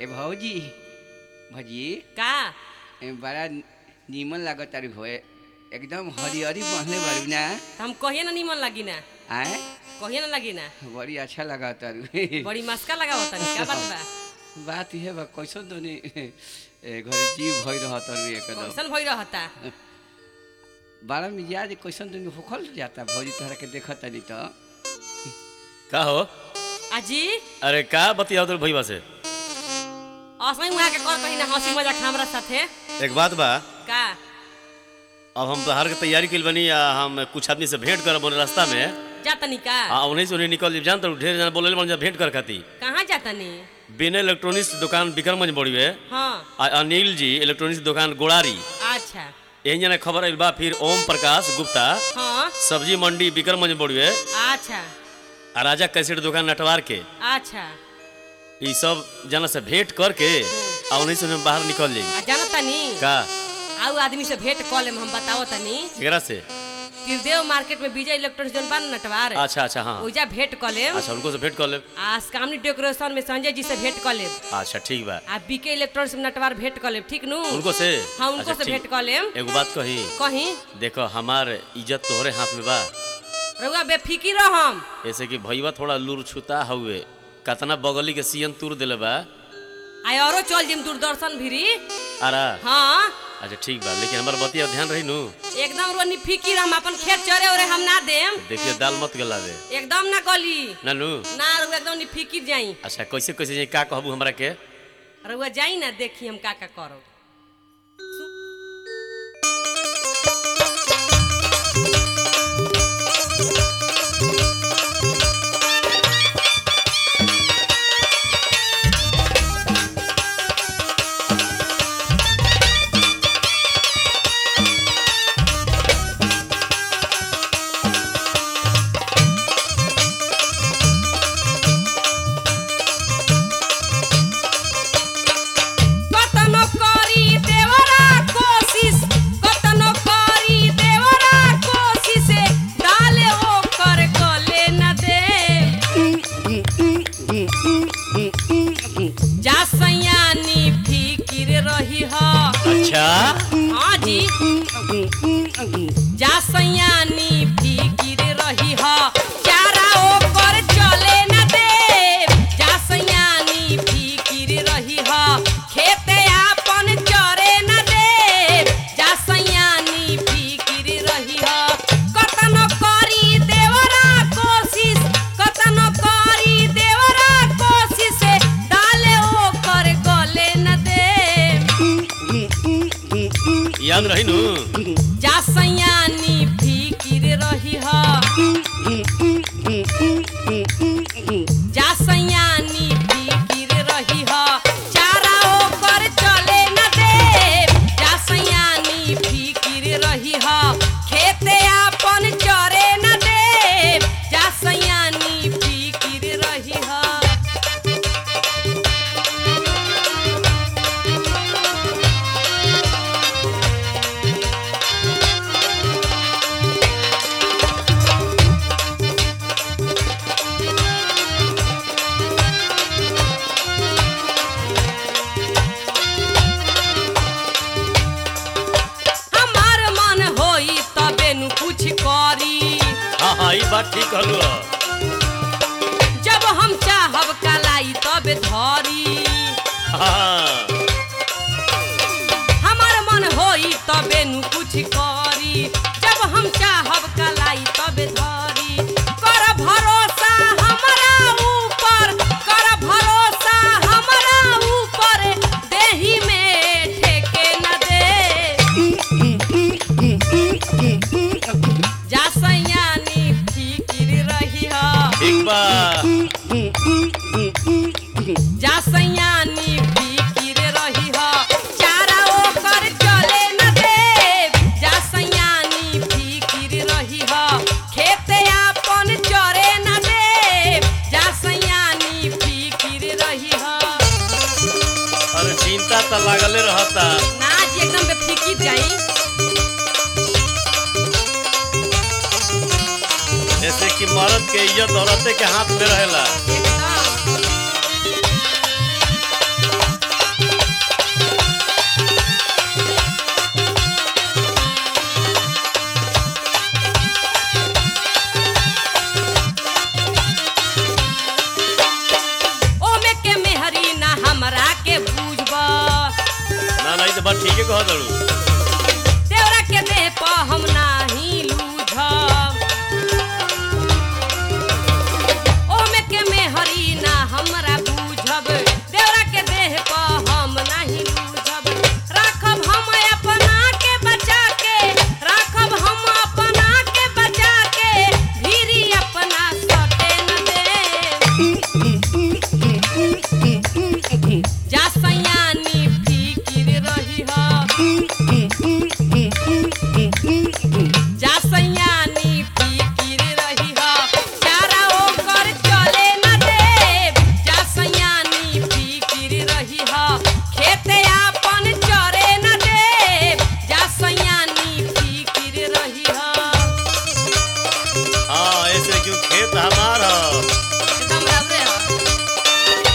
ए भौजी भौजी का ए बड़ा नीमन लागत तारी भोए एकदम हरिहरी पहनले बारू ना त हम कहिए ना निमन लगी ना आए कहिए ना लगी ना बड़ी अच्छा लगा तारू बड़ी मस्का लगा होता का बात बा बात ये बा कैसन दोनी ए घरे जीव भई रह तारू एकदम कैसन भई रहता बारह मिजाज कैसन दोनी होखल जाता भौजी तोहरा के देखत तारी तो का हो अजी अरे का बतियाओ तो भैया से असै उहाँ के कर कहीं ना हंसी मजाक हमरा साथे एक बात बा का अब हम बाहर के तैयारी कइल बनी आ हम कुछ आदमी से भेंट करब बोले रास्ता में जातनी का आ उन्हीं से उन्हीं निकल जान तो ढेर जना बोले बन जा भेंट कर खाती कहाँ जातनी बिना इलेक्ट्रॉनिक्स दुकान विक्रमगंज बड़ी है हाँ आ अनिल जी इलेक्ट्रॉनिक्स दुकान गोड़ारी अच्छा यही जना खबर आइल बा फिर ओम प्रकाश गुप्ता हाँ सब्जी मंडी विक्रमगंज बड़ी है अच्छा आ राजा कैसेट दुकान नटवार के अच्छा ई सब जना से भेंट करके आ उन्हीं से हम बाहर निकल जाई आ जानतनी का आउ आदमी से भेंट कऽ लेम हम बताओ तनी एकरा से त्रिदेव मार्केट में विजय इलेक्ट्रॉनिक्स जोन बा न नटवार अच्छा अच्छा हाँ ओइजा भेंट कऽ लेम अच्छा उनको से भेंट कर ले आ सामने डेकोरेशन में संजय जी से भेंट कऽ लेम अच्छा ठीक बा आ बीके इलेक्ट्रॉनिक्स में नटवार भेंट कऽ लेम ठीक नु उनको से हाँ उनको अच्छा, से ठीक। भेंट कऽ लेम एगो बात कही कहीं देखो हमार इज्जत तोहरे हाथ में बा रउआ बेफिकिर रह हम ऐसे कि भैया थोड़ा लूर छुता हुए कतना बगली के सीएन तूर दिले बा आ औरो चल जिम दूरदर्शन भिरी आरा हाँ अच्छा ठीक बा लेकिन हमार बतिया ध्यान रही नु एकदम रोनी फिकिर हम अपन खेत चरे ओरे हम ना देम देखिए दाल मत गला दे एकदम ना गली ना नु ना रउआ एकदम नि फिकिर जाई अच्छा कैसे कैसे जाई का कहबू हमरा के रउआ जाई ना देखी हम का का करो कतनो करी देवरा कोशिश कतनो करी देवरा कोशिश डाले ओ कर गले न दे जा सयानी फिकिर रही ह अच्छा हाँ जी जा सयानी फिकिर रही ह चारा ओ कर चले न दे जा सयानी फिकिर रही ह खेते आपन चरे न दे जा सयानी फिकिर रही ह कतनो करी देवरा कोशिश कतनो करी देवरा कोशिश डाले ओ कर गले न दे याद रही नु जा सयानी फिकिर रही ह जा सयानी फिकिर रही ह चारा ओकर चले न दे जा सयानी फिकिर रही ह खेते आपन चरे न दे जा सयानी फिकिर रही ह हमार मन होई तबे नु कुछ करी हाँ हाँ ई बात ठीक कहलू ह। जब हम चाहब कलाई तबे धरी हाँ हमार मन होई तबे नु कुछ करी जब हम चाहब कलाई तबे धरी कर भरोसा हमरा ऊपर कर भरोसा हमरा ऊपर देही में ठेके न दे जा सयानी फिकिर रही ह ठीक बा जा सयानी फिकिर रही ह चारा ओकर चले न दे जा सयानी फिकिर रही ह खेते आपन चरे न दे जा सयानी फिकिर रही ह अरे चिंता तो लागले रहता ना जी एकदम बेफिकिर जाई जैसे कि मर्द के इज्जत औरते के हाथ में रहेला एकदम बात ठीक है कह दड़ू देवरा के देह पर हम नाही लूझब ओमे के मेहरी ना हमरा बूझब देवरा के देह पर हम नाही लूझब राखब हम अपना के बचा के राखब हम अपना के बचा के भीरी अपना सटे न दे जा सयानी फिकिर रही जा सयानी फिकिर रही चारा ओकर चले न दे जा सयानी फिकिर रही खेते आपन चरे न दे जा सयानी फिकिर रही हाँ ऐसे क्यों खेत हमारा एकदम रबरे ह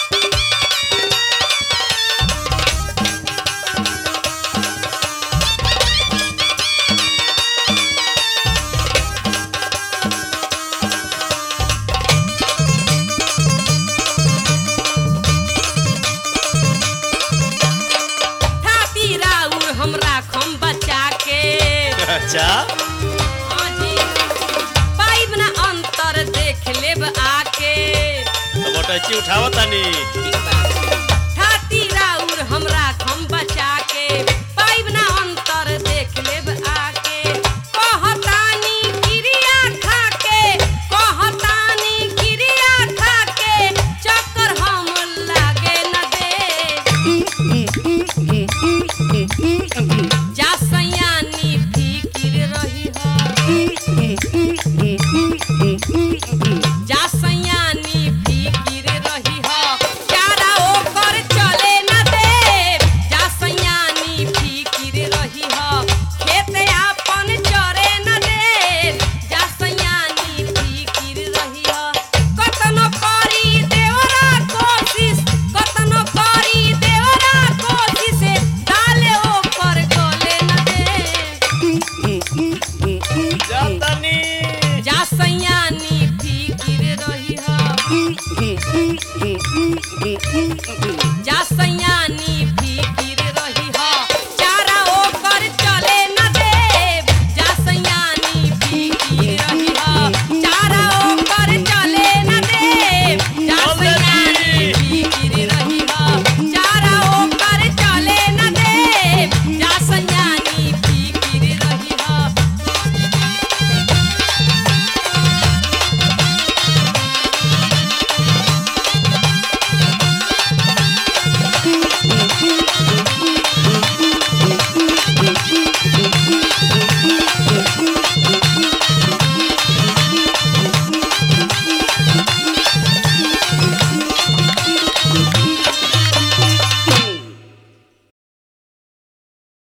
थाती राउर हमरा खम बचा के अच्छा आजी पाइब ना अंतर देख लेब आके तो मोटची उठावत तानी थाती राउर हमरा खम बचा के पाइब ना अंतर देख लेब आके कहतानी क्रिया खा के कहतानी क्रिया खा के चक्कर हम लागे न दे जा सयानी फिकिर रही जा सयानी फिकिर रही चारा ओकर चले न दे जा सयानी फिकिर रही खेत आपन चरे न दे जा सयानी फिकिर रही कतनो करी देवरा कोशिश कतनो करी देवरा कोशिश डाले ओकर गले न दे जातानी जा सयानी फिकिर रही जा सयानी